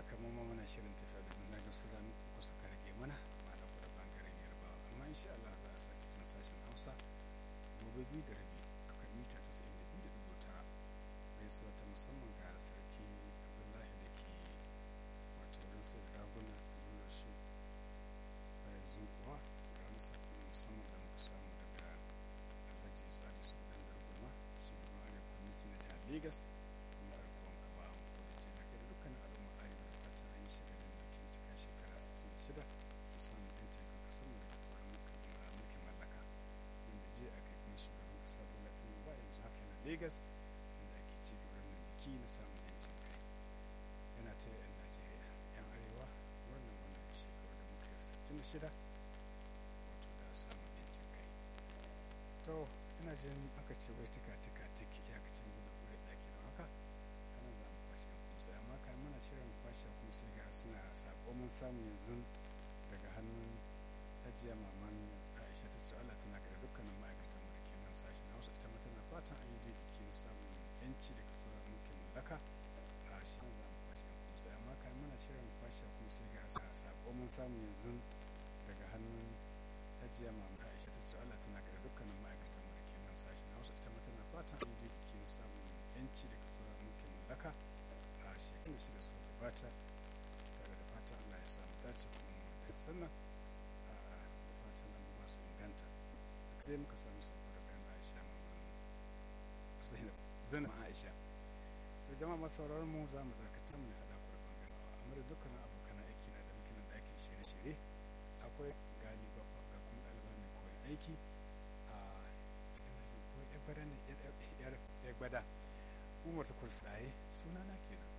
haka mu ma muna shirin tafiya da na ga su rami uku suka rage mana ma da kuma bangaren yarbawa amma insha Allah za a sake cin sashen hausa gobe biyu da rabi a kan mita tasa'in da biyu da dubu tara gaisuwa ta musamman ga sarki abdullahi da ke wato wurin sai da raguna nuna shi a yanzu kuwa ga masa kuma musamman da muka samu daga alhaji salisu dan darguma shugaban arewa kwamiti na jihar lagos kuma a rikon kaba a makwadaci da kai dukkanin al'umma arewa da fatan an yi shagalin bikin cika shekara 66 da samun yancin kan kasar mu daga turan mulkin mallaka inda je a kai kuma shugaban kasa bola tinubu ba yanzu haka yana lagos inda ake ci gaba da biki na samun yancin kai yana ta yan najeriya yan arewa wannan wannan shekaru da muka yi 66 wato da samun yancin kai to ina jin aka ce wai tika tika tik iyakacin gudu kure ɗaki don haka kanan za mu kwashe kuma sai amma kan mana shirin kwashe kuma sai ga suna sako mun samu yanzu daga hannun hajiya maman aisha ta ce allah tana kada dukkanin ma'aikatan mu da ke nan sashen hausa ita ma tana fatan an yi dai biki na samun yanci daga tura mulkin mallaka a shi za mu kwashe kuma sai amma kan mana shirin kwashe kuma sai ga sako mun samu yanzu daga hannun hajiya maman aisha ta ce allah tana kada dukkanin ma'aikatan mu da ke nan sashen hausa ita ma tana fatan an yi dai biki na samun yanci daga tura mulkin mallaka a shekaru shida su gabata tare da fatan allah ya samu dace kuma da sannan a da fatan abubuwa su inganta dai muka samu sako da bayan aisha mamman zainab zainab aisha to jama'a masu sauraron mu za mu dakata mu haɗa ku da bangaren amma da dukkanin abokan aiki na da muke nan ɗakin shirye-shirye akwai gali bafa ga kuma ɗaliban mai koyon aiki a ina jin ko ya gwada ne ya gwada umar ta kursa suna na kenan